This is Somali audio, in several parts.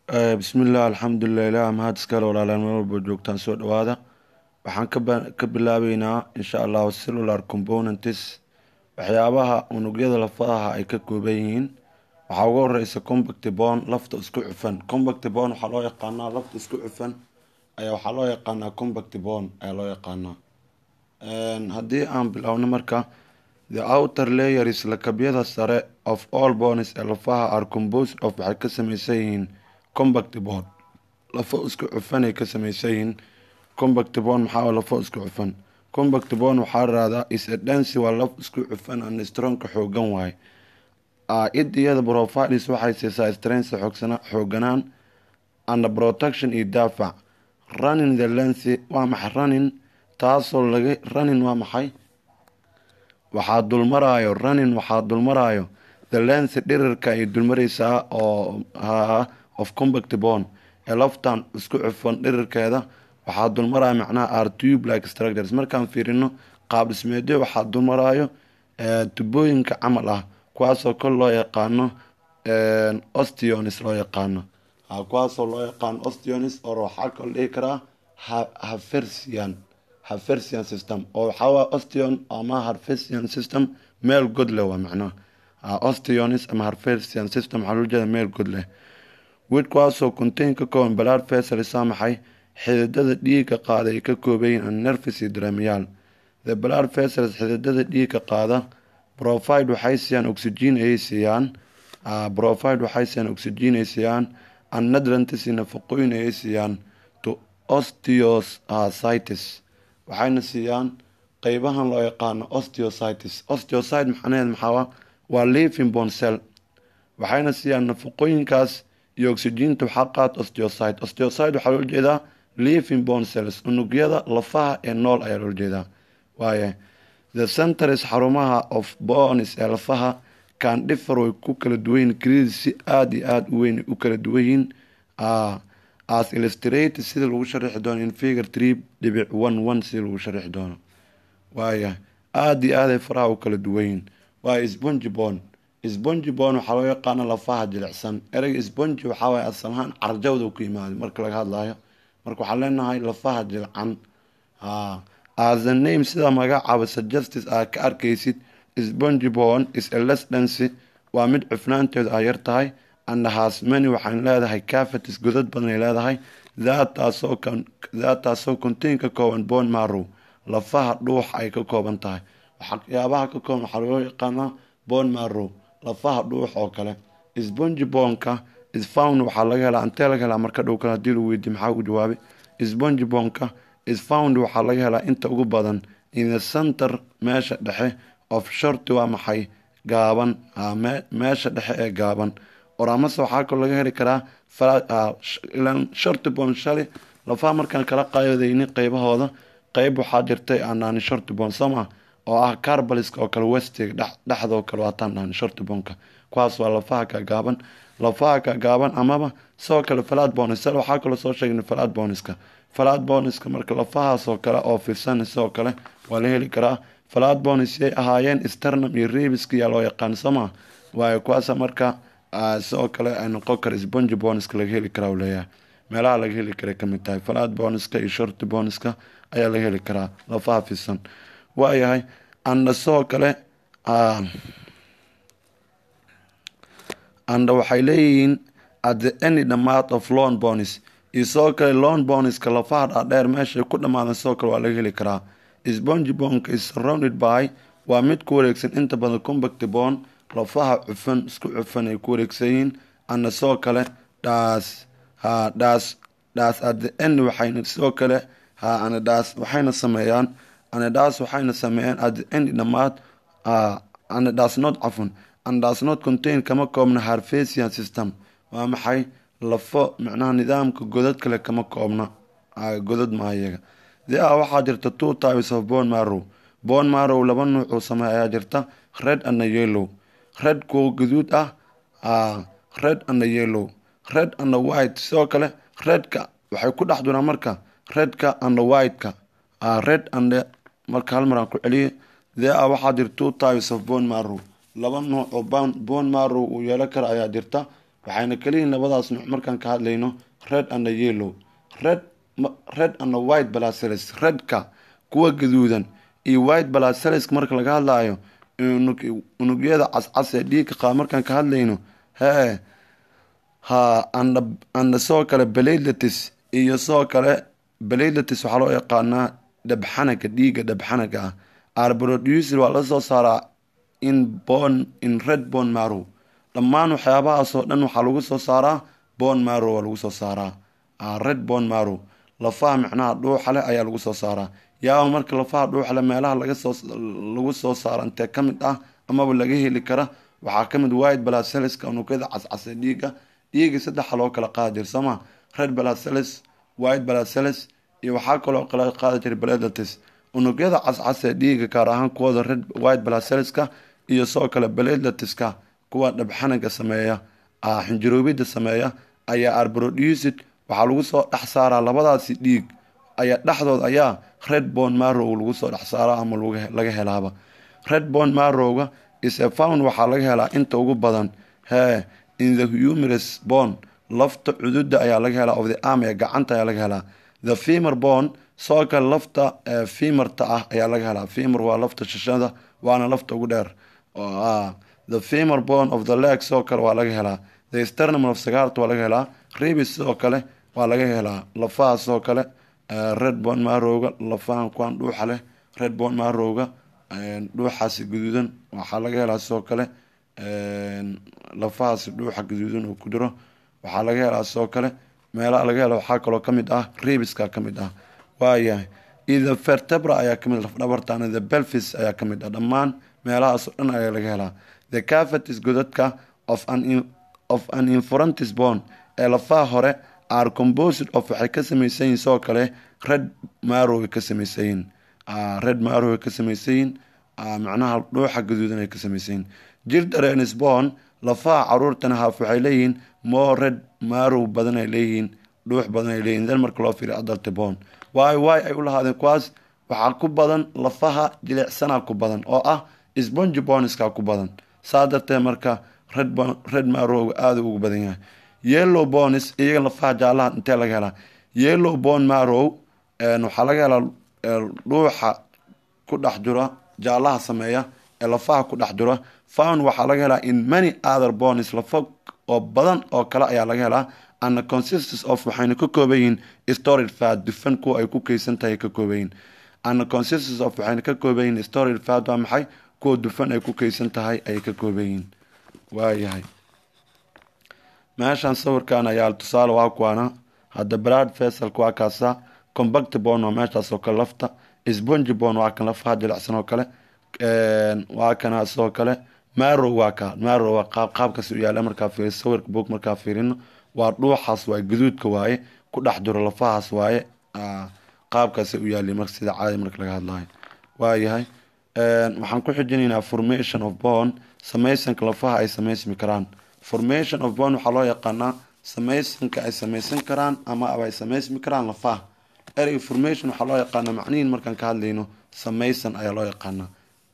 bismillaah alxamdulilah ilaah mahad iskale walaalaan meel walba joogtaan soo dhawaada waxaan ka bilaabeynaa insha allahu cellular components waxyaabaha unugyada lafaha ay ka kooban yihiin waxaa ugu horeysa combact bone lafta isku cufan combact bone waxaa loo yaqaanaa lafta isku cufan ayaa waxaa loo yaqaanaa combact bone ayaa loo yaqaanaa haddii aan biloawno marka the outer layers lakabyada sare of all bones ee lafaha are composed of waxay ka sameysan yihiin combact bone lafo isku cufanay ka sameysan yihiin combact bone maxaa lafo isku cufan combact bone waxaa raahdaa is a dance waa laf isku cufan and stronka xoogan waaye idiyada profiles waxay siisaa strength xooganaan and protection iyo daafac running the lens waa maxay running taasoo laga running waa maxay waxaa dulmaraayo running waxaa dulmaraayo the lens dhirirka ay dulmareysaa oo of combact bone ee laftan isku cufan dhirirkeeda waxaa dulmaraya macnaha are tube like structures markaan fiirino qaab dhismeedyo waxaa dulmaraayo tubooyinka camal ah kuwaasoo kol loo yaqaano ostionis loo yaqaano kuwaasoo loo yaqaano ostionis oo waxaa kalo dhihi karaa hafersian hafersian system oo waxaawaa ostion ama harfersian system meel god leh waa macnaha ostionis ama harfersian system waxaa loo jeeda meel god leh wid kuwaasoo contain ka kooban balaad fesalisa maxay xididada dhiiga qaada ay ka koobayiin an nervis iyo dramiyaal the blood vessels xididada dhiiga qaada profide waxay siiyaan oxygen ayay siiyaan profide waxay siiyaan oxygen ay siiyaan an nadrantis nafaqooyin ayay siiyaan to osteocytis waxayna siiyaan qeybahan loo yaqaano osteocytis osteocyte macnaheed maxaa waa living bone cell waxayna siiyaan nafaqooyinkaas iyo oxyginta waxaa qaata osteocyte osteocyte waxaa loo jeedaa living bone cells unugyada lafaha ee nool ayaa loo jeedaa waaye the centers xarumaha of bones ee lafaha kan differ way ku kala duwanyiin greed si aada iyo aada u weyn u kala duwanyihiin as illustrated sida lagu sharixi doono in figure tree dhibic one one sida lagu sharixi doono waaya aada iyo aaday faraha u kala duwanyihiin waaye spongy bone spongy bone waxaa loo yaqaana lafaha jilicsan ereyga spongy waxaa waay asal ahaan carjawda ku yimaada marka laga hadlayo marka waxaan leenahay lafaha jilcan as a name sida magacaaba suggestis aa ka arkaysid spongy bone is a less dency waa mid cufnaanteedu ay yar tahay and has many waxaan leedahay cavities godad badanay leedahay daataasoo contain ka kooban bone marrow lafaha dhuux ay ka kooban tahay waxyaabaha ka kooban waxaa loo yaqaanaa bone marrow lafaha dhuux oo kale spongy bonka isfound waxaa laga helaa intee laga helaa marka dhow kale hadii lagu weydiye maxaa ugu jawaabay spongy bonka isfound waxaa laga helaa inta ugu badan in the center meesha dhexe of shorty waa maxay gaaban meesha dhexe ee gaaban oramase waxaa kaloo laga heli karaa shorty bon shali lafaha markaan kala qaadayni qeybahooda qeyb waxaa jirtay aan dhahni shorty bon soma oo ah carbaliska oo kale westiga dhexdoo kale waataan dhahni shorty bonka kuwaas waa lafaha ka gaaban lafaha ka gaaban amaba sidoo kale falaad bonis waxaa kaloo soo sheegna falaad boniska falaad boniska marka lafahaasoo kale oo fiirsan sidoo kale waa la heli karaa falaad bonis yay ahaayeen sternum iyo rebiska yaa loo yaqaan soma waayo kuwaasa marka sidoo kale ay noqon kara spongy boniska laga heli karaa leeyahay meelaha laga heli kara kamid tahay falaad boniska iyo shorty boniska ayaa laga heli karaa lafaha fiirsan waayahay anda sidoo kale anda waxay leeyihiin at the any dhamaad of lon bonis iyo sidoo kale lon boniska lafaha dhaadheer meeshay ku dhamaadan sidoo kale waa laga heli karaa spongy bonka is surrounded by waa mid ku wareegsan inta badan combact bone lafaha cufan isku cufan ay ku wareegsan yihiin ana sidoo kale dhaas ha dhaas dhaas at the end waxayna sidoo kale ha ana dhaas waxayna sameeyaan ana dhaas waxayna sameeyaan at the end dhamaad ana dhaas not cafun ana dhaas not contain kama koobna harfesian system waa maxay lafo macnaha nidaamka godad kale kama koobna godad maa iyaga the a waxaa jirta two types of bone marrow bone marrow laba nuucuu sameey ayaa jirta red ana yellow red kuwa gaduud ah red ana yellow red ana white sidoo kale redka waxay ku dhex duraan marka redka ana whiteka red and marka hal maraan ku celiye the a waxaa jirta two types of bone marrow laba nuuc oo bone marrow uu yeelo kara ayaa jirta waxayna kaliyihin labadaas nuuc markaan ka hadlayno red and yellow red red and white blood cells redka kuwa gaduudan iyo white blood cells marka laga hadlaayo unugyada cascas ee dhiigka qaba markaan ka hadlayno hee ha and and sidoo kale beladlatis iyo sidoo kale beladlatis waxaa loo yaqaanaa dhabxanaga dhiiga dhabxanaga ah arproducer waa la soo saaraa in bon in red bon marow dhammaan waxyaabahaasoo dhan waxaa lagu soo saaraa bon marow waa lagu soo saaraa red bon marow lafaha micnaha dhuuxa leh ayaa lagu soo saaraa yaaba marka lafaha dhuuxa leh meelaha laga soo lagu soo saaro intee ka mid ah amaba laga heli kara waxaa ka mid white blood cellska unugyada cascas ee dhiiga dhiiga saddexa loo kala qaadi jira sooma red blood cells white blood cells iyo waxaa kaloo kala qaadi jira beladlatis unugyada cascas ee dhiiga gaar ahaan kuwooda red white blood cellska iyo sidoo kale beladlatiska kuwa dhabxanaga sameeya xinjiroobida sameeya ayaa arproducid waxaa lagu soo dhex saaraa labadaasi dhiig ayaa dhexdood ayaa red bon marow lagu soo dhex saaraa ama laga helaaba red bon marowga isefound waxaa laga helaa inta ugu badan hee in the humerus bon lafta cududa ayaa laga helaa of the arm ee gacanta ayaa laga helaa the femer bon soo kale lafta femerta ah ayaa laga helaa femer waa lafta shashada waana lafta ugu dheer the femer bon of the leg sidoo kale waa laga helaa the sternum of sagarta waa laga helaa ribis sidoo kale waa laga helaa lafaha sidoo kale red bon marowga lafahan kuwaan dhuuxa leh red bon marowga dhuuxaasi gaduudan waxaa laga helaa sidoo kale lafahaasi dhuuxa gaduudan oo ku jiro waxaa laga helaa sidoo kale meelaha laga hela waxaa kaloo kamid ah ribiska kamid ah waayahay iyo the vertebra ayaa kamid lafdhabartan the belfis ayaa kamid ah dhammaan meelahaasoo dhan ayaa laga helaa the cavities godadka of an of an infurantis bone ee lafaha hore are composed of waxay ka samaysan yihin sidoo kale red marow ay ka samaysan yihin red marow ay ka samaysan yihin macnaha dhuuxa gaduudan ay ka samaysan yihin jirdarenis bone lafaha caruurtana haaf waxay leeyihiin more red marow badan ay leeyihiin dhuux badan ay leeyihin dan marka loo fiiriyo adalta bone waayo waay ay u lahaadeen kuwaas waxaa ku badan lafaha jilicsanaa ku badan oo ah sponge boneska ku badan saa darteed marka red red marowga aada ugu badan yahay yellow bones iyaga lafaha jaalaha intee laga helaa yellow bone marow waxaa laga helaa dhuuxa ku dhex jira jaalaha sameeya ee lafaha ku dhex jira found waxaa laga helaa in many other bones lafa oo badan oo kale ayaa laga helaa and consistence of waxayna ka kooban yihiin storage fat dufan kuwa ay ku keysan tahay ka kooban yihiin and consistence of waxayna ka kooban yihiin storage fat waa maxay kuwa dufan ay ku keysan tahay ayay ka kooban yihiin waayahay meeshan sawirkan ayaa tusaale waa kuwaana hadda brad fasalka waa kaasa combact bon waa meeshaas oo kale lafta sponge bon waa kan lafaha jilicsan oo kale waa kana sidoo kale marow waa ka marow waa qaab qaabkaas u yaala markaa fiiri sawirka boog markaa fiirino waa dhuuxaas waaye gaduudka waaye ku dhex jiro lafahaas waaye qaabkaasay u yaali marka sida caadi marka laga hadlayo waayahay waxaan ku xijinaynaa formation of bone samaysanka lafaha ay samaysmi karaan formation of bone waxaa loo yaqaanaa samaysanka ay samaysan karaan ama ay samaysmi karaan lafaha ereyga formation waxaa loo yaqaanaa macnihin markaan ka hadlayno samaysan ayaa loo yaqaanaa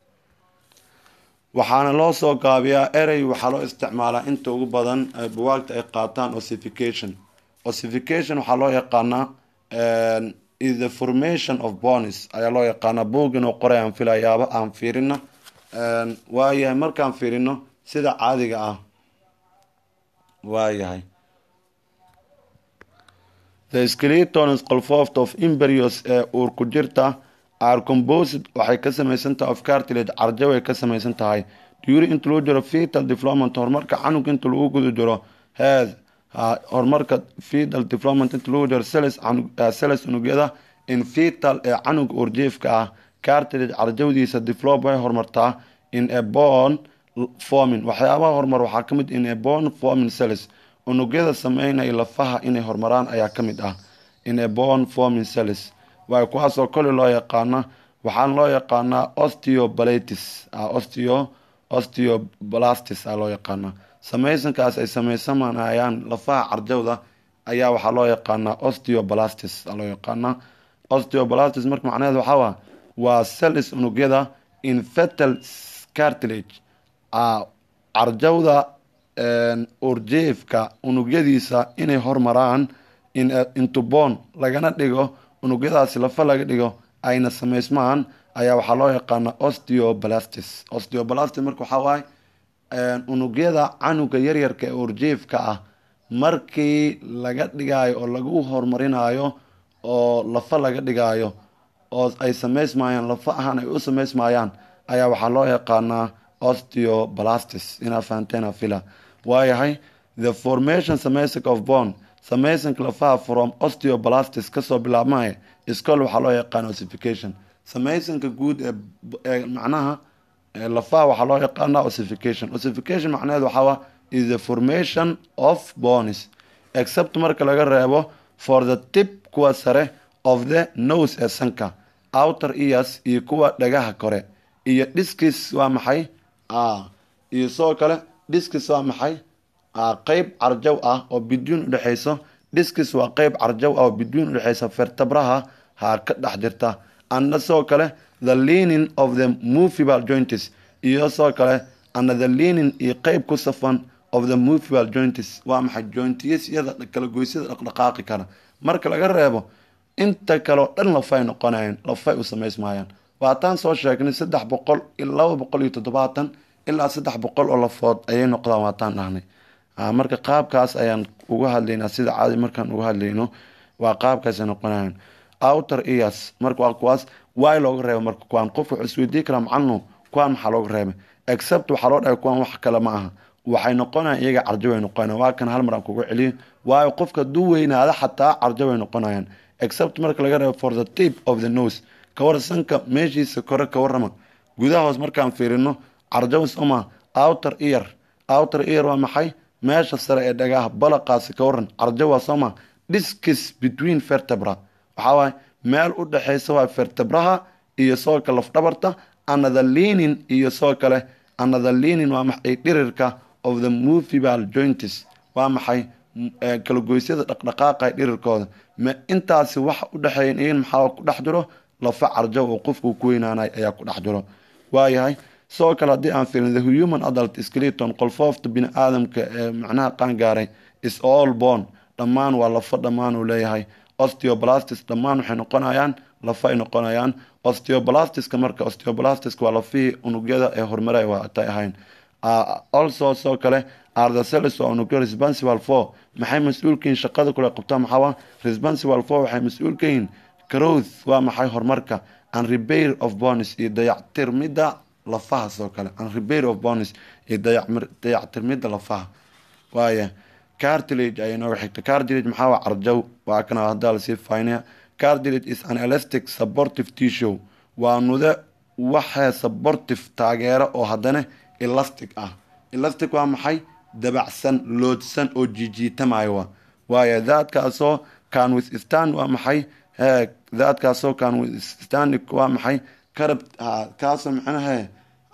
waxaana loo soo gaabiyaa erey waxaa loo isticmaalaa inta ugu badan buwaagta ay qaataan ossification ossification waxaa loo yaqaanaa the formation of bonis ayaa loo yaqaanaa buug inuu qoray aan filayaaba aan fiirino waayahay markaan fiirino sida caadiga ah waayahay the skeletons qolfoft of imberios ee uur ku jirta are composed waxay ka samaysan tahay of cartilage carjab ay ka samaysan tahay during inta lagu jiro fetal development horumarka canug inta lagu guda jiro head horumarka fetal development inta lagu jiro celes celes unugyada in fetal ee canuga urjiifka ah cartilage carjawdiisa develop way horumartaa in a bone forming waxyaabaha horumar waxaa kamid in a bone forming celes unugyada sameynaya lafaha inay horumaraan ayaa kamid ah in a bone forming celes waay kuwaasoo kole loo yaqaana waxaana loo yaqaanaa osteobalatis osteo osteoblastis a loo yaqaana samaysankaas ay samaysamanayaan lafaha carjawda ayaa waxaa loo yaqaanaa osteoblastis a loo yaqaanaa osteoblastis marka macnaheed waxaa waa celis unugyada in fetal cartilage carjawda urjeefka unugyadiisa inay hormaraan intubon lagana dhigo unugyadaasi lafa laga dhigo ayna samaysmaan ayaa waxaa loo yaqaana osteoblastis osteoblastis marka waxaa waaye unugyada canuga yaryarka ee urjeefka ah markii laga dhigayo oo lagu horumarinayo oo lafa laga dhigayo oo ay samaysmayaan lafa ahaan ay u samaysmayaan ayaa waxaa loo yaqaanaa osteoblastis inaa fahanteena fila waayahay the formation samaysanka of bone samaysanka lafaha from osteoblastis kasoo bilaabmaya iscol waxaa loo yaqaana ossification samaysanka guud ee macnaha lafaha waxaa loo yaqaana ossification ossification macnaheed waxaa is the formation of bones except marka laga reebo for the tip kuwa sare of the nose ee sanka outer ears iyo kuwa dhagaha kore iyo dhiskis waa maxay iyo sidoo kale dhiskis waa maxay qeyb carjaw ah oo bidyuun udhexeyso dhiskis waa qeyb carjaw ah oo bidyuun udhexeysa fertabraha ha ka dhex jirta ana sidoo kale the leaning of the movable joints iyo sidoo kale ana the leaning iyo qeyb ku safan of the movable joints waa maxay jointiyasyada kala goysyada dhaqdhaqaaqi kara marka laga reebo inta kale oo dhan lafay noqonayaan lafay u samaysmayaan waataan soo sheegnay saddex boqol laba boqol iyo toddobaatan ilaa saddex boqol oo lafood ayay noqdaan waataan dhahnay marka qaabkaas ayaan uga hadlaynaa sida caadi markaan uga hadlayno waa qaabkaasay noqonayaan outer ears marka waa kuwaas waay looga reeba marka kuwaan qof wuxuu isweydiin karaa macalinu kuwaan maxaa looga reebay except waxaa loo dhahay kuwaan wax kale ma aha waxay noqonayaan iyaga carjo way noqonayaan waa kan hal mar aan kuga celiyo waayo qofka duu weynaada xataa carjo way noqonayaan except marka laga reebo for the tip of the nose kawar sanka meeshiisa kore ka warrama gudaha hoos markaan fiirino carjo soma outer ear outer ear waa maxay meesha sare ee dhagaha balaqaasi ka waran carjo waa soma discus between vertebra waxaa waaye meel u dhexeysa waa vertebraha iyo soo kale lafdhabarta another leaning iyo soo kale another leaning waa maxay dhirirka of the movable joints waa maxay kalagoysyada dhaqdhaqaaqa dhirirkooda ma intaasi waxa u dhexeeya iyan maxaa ku dhex jiro lafa carjo oo qofku ku weynaanay ayaa ku dhex jiro waayahay sidoo kale haddii aan fiirin the human adult skeleton qolfoofta bini aadamka ee macnaha qaangaaray is all born dhammaan waa lafo dhammaan uu leeyahay osteoblastis dhammaan waxay noqonayaan lafa ay noqonayaan osteoblastiska marka osteoblastiska waa lafihii unugyada ee horumara waa atay ahayn also sidoo kale arthacelis waa unugyo responsible for maxay mas-uulkayihin shaqada kule qabtaa maxaa responsible for waxay mas-uul ka yihiin growth waa maxay horumarka and repair of bones iyo dayactirmida lafaha sidoo kale and repair of bones iyo dayactirmida lafaha waaya cartilage ayay nooga xigta cartilage maxaa waa carjow waa kana haddaa lasii faynaya cartilage is an elastic supportive tissue waa nude waxee supportive taageero oo haddana elastic ah elastic waa maxay dabacsan loodsan oo jijiitamayo wa waayo daadkaasoo can withstand waa maxay he daadkaasoo can withstand waa maxay karab kaasoo macnahe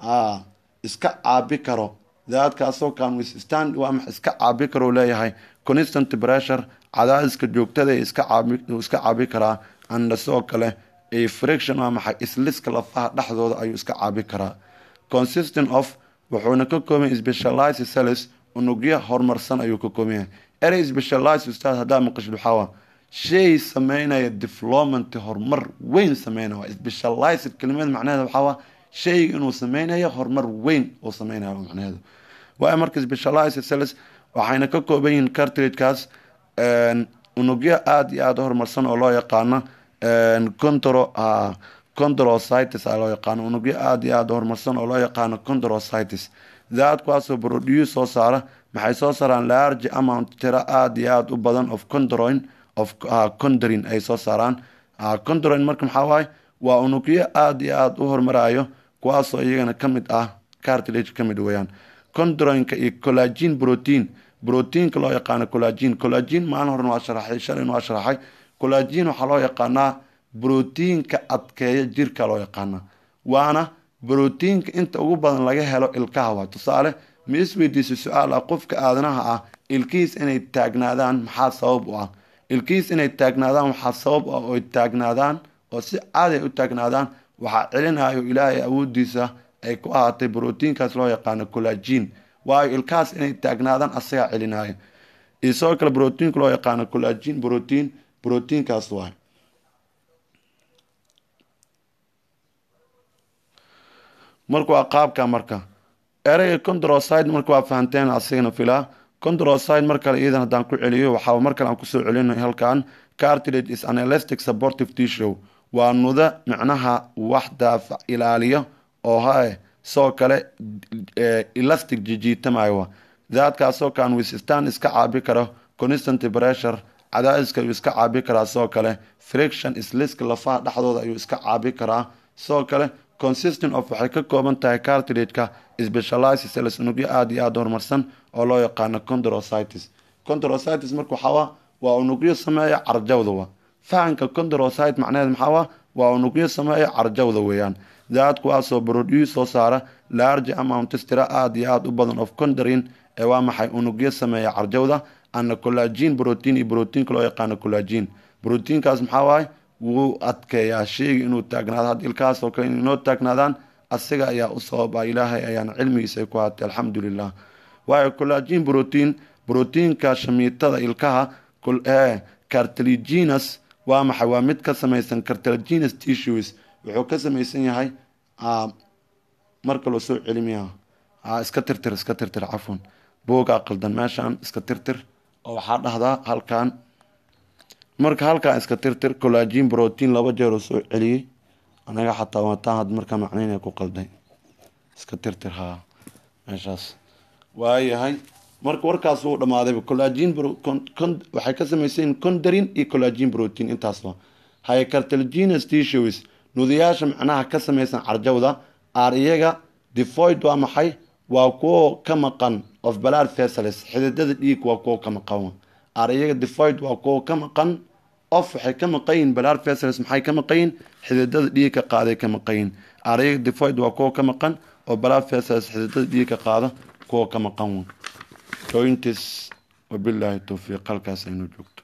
iska caabi karo daadkaasoo can withstand waa maxay iska caabi karo leeyahay constant pressure cadaadiska joogtada iska caabi iska caabi karaa anda sidoo kale friction waa maxay isliska lafaha dhexdooda ayuu iska caabi karaa consistent of wuxuuna ka kooban specialize cells unugyo horumarsan ayuu ka kooban yahay erey specialize ustaad haddaa maqashid waxaawa shay sameynaya development horumar weyn sameynaya waa specialized kelimad macnaheeda waxaawa shayga inuu sameynayo horumar weyn uu sameynayo macnaheedu waayo marka specialized cells waxayna ka kooban yihiin cartilagekaas unugyo aada iyo aada u horumarsan oo loo yaqaano contro condrositis a loo yaqaano unugyo aada iyo aada horumarsan oo loo yaqaano condrositis daadkuwaasoo produce soo saara maxay soo saaraan large amount tiro aada iyo aada u badan of condroin of condrin ay soo saaraan condroin marka maxaa waaye waa unugyo aada iyo aada u horumarayo kuwaasoo iyagana ka mid ah cartilage ka mid weeyaan condroinka iyo collagin protein proteinka loo yaqaano collagin collagin maalin horen waa sharaxay shalin waa sharaxay collagin waxaa loo yaqaanaa brotiinka adkeeya jirka loo yaqaana waana brotiinka inta ugu badan laga helo ilkaha waa tusaale ma isweydiisa su-aal ah qofka aadanaha ah ilkihiis inay taagnaadaan maxaa sabab u ah ilkihiis inay taagnaadaan waxaa sabab ah oy taagnaadaan oo si caadi ay u taagnaadaan waxaa celinayo ilaahay awoodiisa ay ku ahaatay brotiinkaas loo yaqaano collagin waayo ilkahaas inay taagnaadaan asagaa celinaya iyo sidoo kale brotiinka loo yaqaano collagin brotiin brotiinkaas waay marka waa qaabka marka ereyga condroside marka waa fahanteen asigana filaa condroside mar kale iyadan haddaan ku celiyo waxaa mar kale aan kusoo celino halkan cartilage is an elastic supportive tissue waa nuda micnaha wax daafac ilaaliyo oo hae sidoo kale elastic jijiitamayo daadkaasoo kaan wisistaan iska caabi karo constant pressure cadaadiska ayuu iska caabi karaa sidoo kale friction isliska lafaha dhexdooda ayuu iska caabi karaa sidoo kale consistent of waxay ka kooban tahay cartilageka specialized cells unugyo aada iyo aada horumarsan oo loo yaqaano condrositis condrositis marka waxaa waa unugyo sameeya carjawda wa fahanka condrosite macnaheed maxaa waa unugyo sameeya carjawda weeyaan daad kuwaasoo produce soo saara large amounts tira aada iyo aada u badan of condarin ee waa maxay unugyo sameeya carjawda ana collagin protein iyo proteinka loo yaqaano collagin proteinkaas maxaa waaye wuu adkeeyaa sheyga inuu taagnaado had ilkahaas oo kale inoo taagnaadaan asiga ayaa u sababa ilaahay ayaana cilmigiisa ku haatay alxamdulilah waayo collagin protein proteinka shamiitada ilkaha cartilaginous waa maxay waa mid ka samaysan cartilaginous tissues wuxuu ka samaysan yahay marka loo soo celimiya iska tirtir iska tirtir cafwan boogaa qaldan meeshaan iska tirtir oo waxaa dhahdaa halkan marka halkaan iska tirtir collagin protein laba jeer oo soo celiyey anaga xataa wataan had markaa macnaynaya ku qalday iska tirtir haa meeshaas waayahay marka warkaas wuu dhamaaday collagin waxay ka samaysayin condarin iyo collagin protein intaasba haye cartilaginous tissues nudayaasha macnaha ka samaysan carjawda aar iyaga defoid waa maxay waa kuwo ka maqan of balad vessels xididada dhiig waa kuwo ka maqan aar iyaga defoid waa kuwo ka maqan of waxay ka maqayin balad vessels maxay ka maqayin xididada dhiig ka qaaday ka maqayin aar iyaga defoid waa kuwo ka maqan oo balad vessels xididada dhiig ka qaada kuwo ka maqan jointis wabilaahi towfiiq halkaas aynu joog